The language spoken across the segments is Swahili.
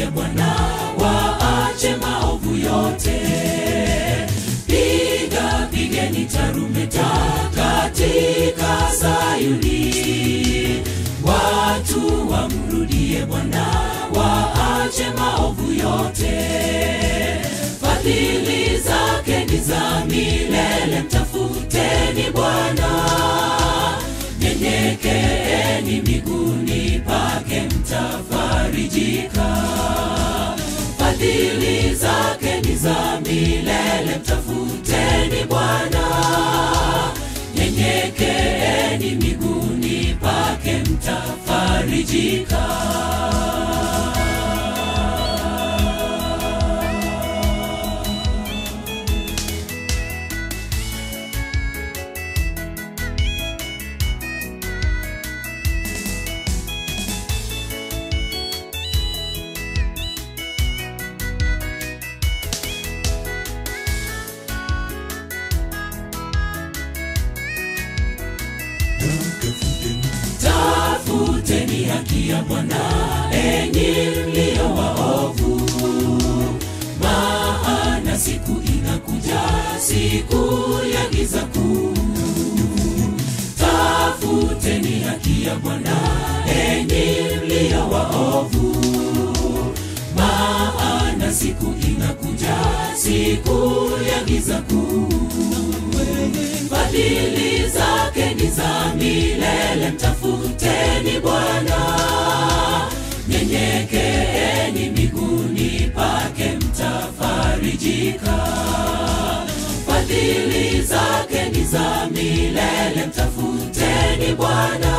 wamrudie Bwana, waache maovu yote. Piga pigeni tarumbeta katika Sayuni, watu wamrudie Bwana, waache maovu yote. Fadhili zake ni za milele, mtafuteni Bwana, nyenyekeeni miguuni pake, mtafarijika. Fadhili zake ni za milele, mtafuteni Bwana, nyenyekeeni miguuni pake, mtafarijika. Tafuteni haki ya Bwana, enyi mlio waovu, maana siku inakuja, siku ya giza kuu. Tafuteni haki ya Bwana, enyi mlio waovu, maana siku inakuja, siku ya giza kuu. Fadhili zake ni za milele, mtafuteni Bwana, nyenyekeeni miguuni pake, mtafarijika. Fadhili zake ni za milele, mtafuteni Bwana,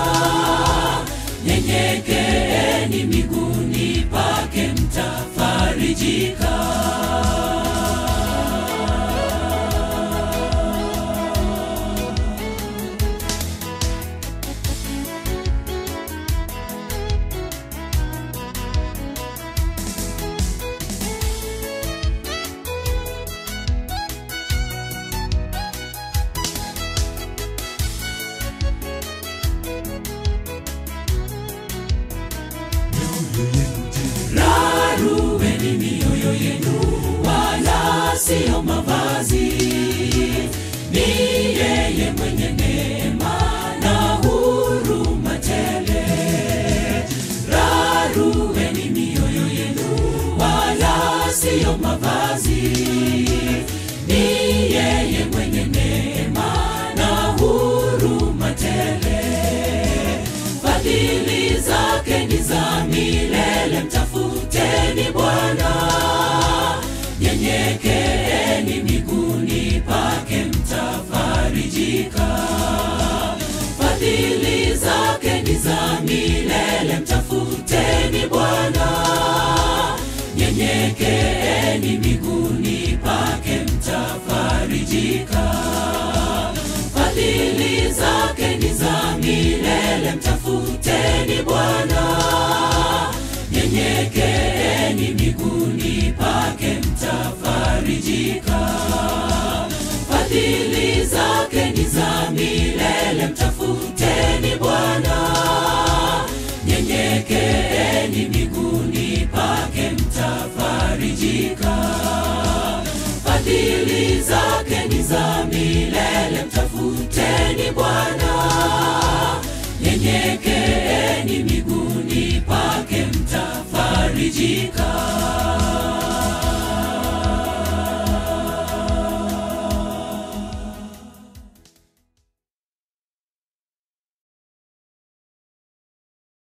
nyenyekeeni miguuni pake, mtafarijika. Rarueni mioyo yenu, wala siyo mavazi. Ni yeye mwenye neema na huruma tele. Rarueni mioyo yenu, wala siyo mavazi. Ni yeye mwenye neema na huruma tele fadhili zake ni za milele, mtafuteni Bwana, nyenyekeeni miguuni pake, mtafarijika. Fadhili zake ni za milele, mtafuteni Bwana, nyenyekeeni miguuni pake, mtafarijika fadhili zake ni za milele, mtafuteni Bwana, nyenyekeeni miguuni pake, mtafarijika. Fadhili zake ni za milele, mtafuteni Bwana, nyenyekeeni miguuni pake, mtafarijika fadhili zake ni za milele, mtafuteni Bwana, nyenyekeeni miguuni pake, mtafarijika.